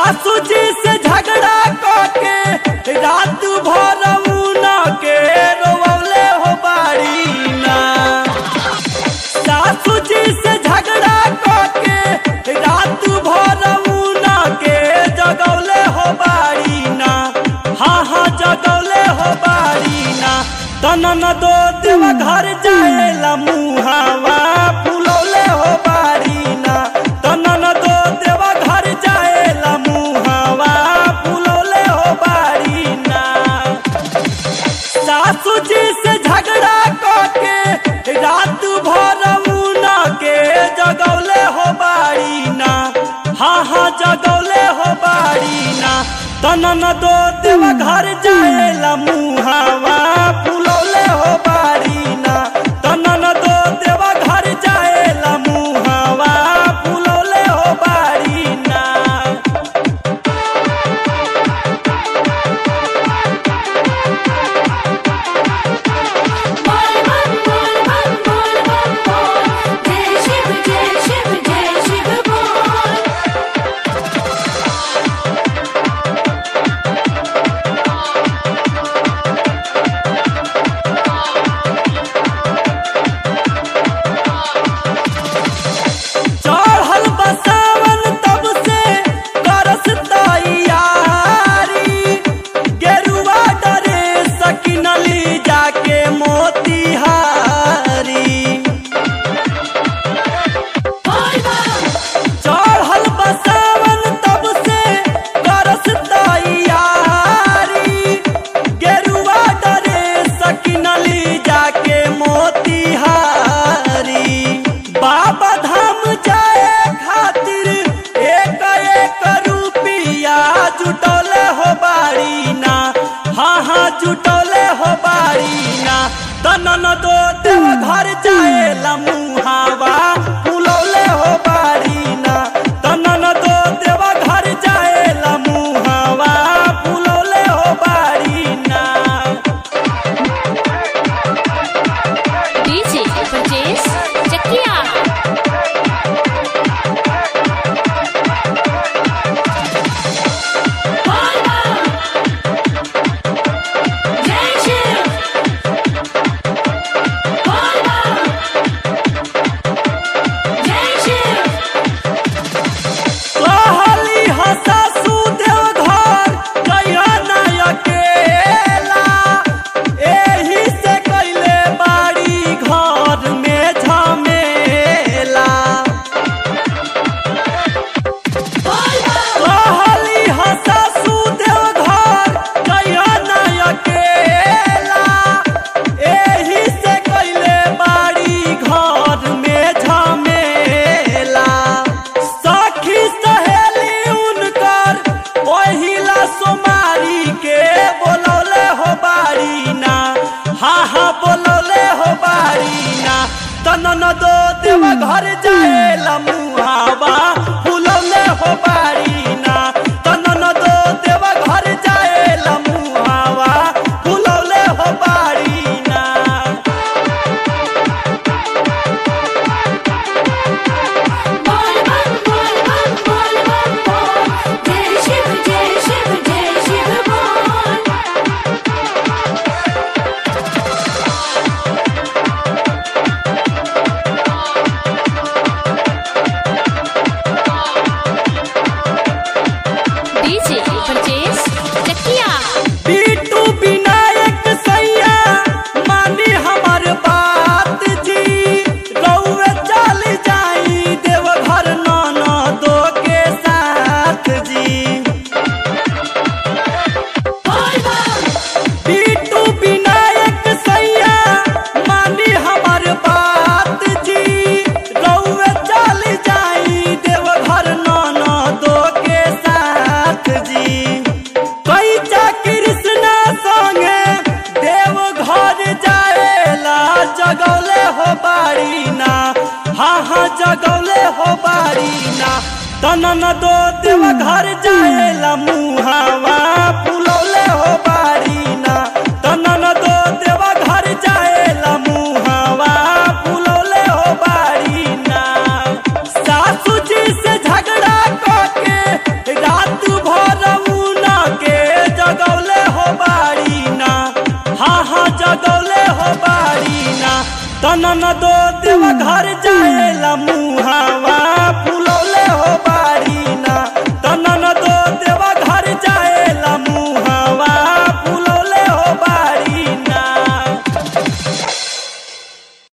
सासू जी से झगड़ा करके रात भर उना के रोवले हो बाड़ी ना सासू जी से झगड़ा करके रात भर उना के जगौले हो बाड़ी ना हाँ हाँ जगौले हो बाड़ी ना तनन दो देव घर जाएला मुहावा फुलौले हो बाड़ी ना तनन दो देव घर जाएला मुहावा फुलौले हो बाड़ी ना सासू जी से झगड़ा करके रात भर उना के जगौले हो बाड़ी ना हाँ हाँ जगौले हो बाड़ी ना तनन दो देव घर जाएला मुहावा फुलौले हो बाड़ी ना तनन दो देव घर जाएला मुहावा फुलौले हो बाड़ी ना बोल बम बोल बम बोल बम बोल जय शिव जय शिव जय शिव बोल चढ़ल बसावन तब से करस तैयारी गेरुआ डरे सकिनली जाके मोतिहारी बोल बम चढ़ल बसावन तब से करस तैयारी गेरुआ डरे सकिनली जाके मोतिहारी बाबा धाम जाए खातिर एक एक रुपिया जुटौले हो बाड़ी ना हाँ हाँ जुटौले हो बाड़ी ना तनन दो देव घर जाए लमुहावा फुलौले हो बाड़ी ना तनन दो देव घर जाए लमुहावा फुलौले हो बाड़ी ना डीजे ब्रजेश चकिया बोल बम जय शिव बोल बम जय शिव कहली हसा सुदेव घर कहिया ना अकेला एही से कैले बाड़ी घर में झमेला बोल बम कहली हसा सुदेव घर कहिया ना अकेला एही से कैले बाड़ी घर में झमेला सखी सहेली उनकर पहिला सोमारी के बोलौले हो बाड़ी ना हा हा बोलौले हो बाड़ी ना तनन दो देव घर जाए लमुहावा फुलौले हो बाड़ी ना तनन दो देव घर जाए लमुहावा फुलौले हो बाड़ी ना बोल बम बोल बम बोल बम बोल जय शिव जय शिव जय शिव बोल डीजे ब्रजेश चकिया बीटू विनायक सैया मानी हमर बात जी रउए चल जाई देवघर नाना दो के साथ जी बोल बम बीटू विनायक सैया मानी हमर बात जी रउए चल जाई देवघर नाना दो के साथ जी कैचा कृष्णा संगे देव घर जाएला जगौले हो बाड़ी ना हाँ हाँ जगौले हो बाड़ी ना तनन दो देव घर जाएला मुहावा फुलौले हो बाड़ी